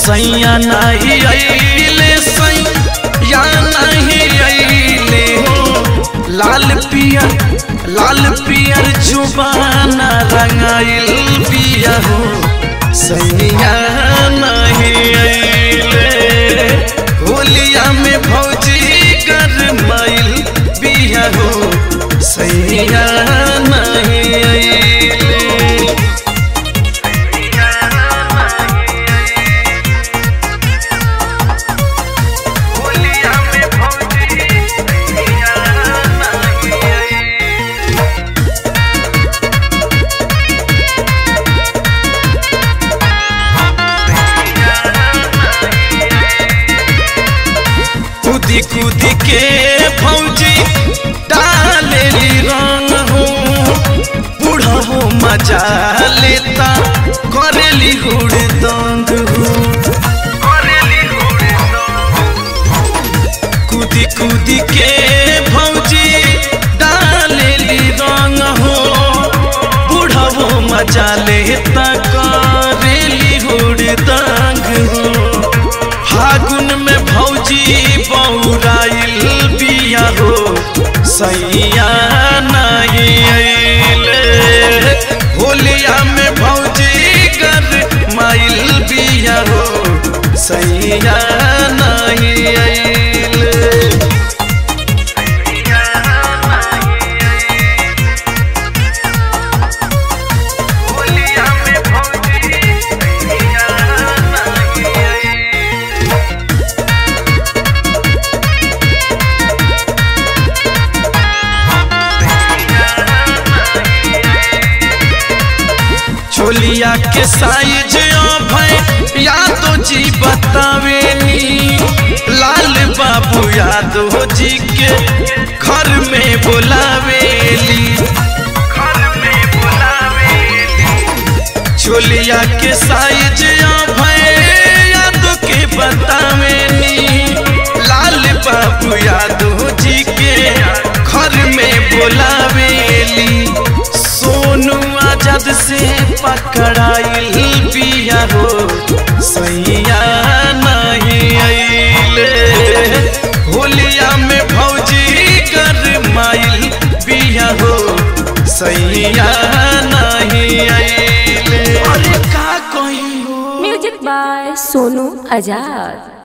सैया नहीं अइले सैया नहीं अइले हो लाल पियर लाल पियर जुबाना रंगाइल पिया हो सैया नहीं अइले होलिया में भौजी गरमाइल बिया हो सैया नहीं अइले होलिया में भौजी सैया नहीं अइले कूदी कूदी के भौजी डालेली रंग हो बूढ़ा हो मजा लेता करेली हुड़दंग हो कूदी कूदी के भौजी डालेली रंग हो बूढ़ा हो मजा लेता करेली हुड़दंग हो फागुन में भौजी बौराइल बिया हो सैया नहीं अइले होलिया में भौजी कर माइल बिया हो सैया नहीं अइले होलिया में भौजी सैया नहीं अइले चोलिया के साइज भय यादो जी बतावेनी लाल बाबू यादव जी के घर में बुलावेली घर में बुलावेली चोलिया के साइज भय यादव के बतावेनी लाल बाबू यादव जी के घर में बुलावेली सोनू आजाद से पकड़ाइल बिया हो सैया नहीं अइले होलिया में भौजी कर माइल बिया हो सैया नहीं अइले अरे का कही हो म्यूजिक बाय सोनू आजाद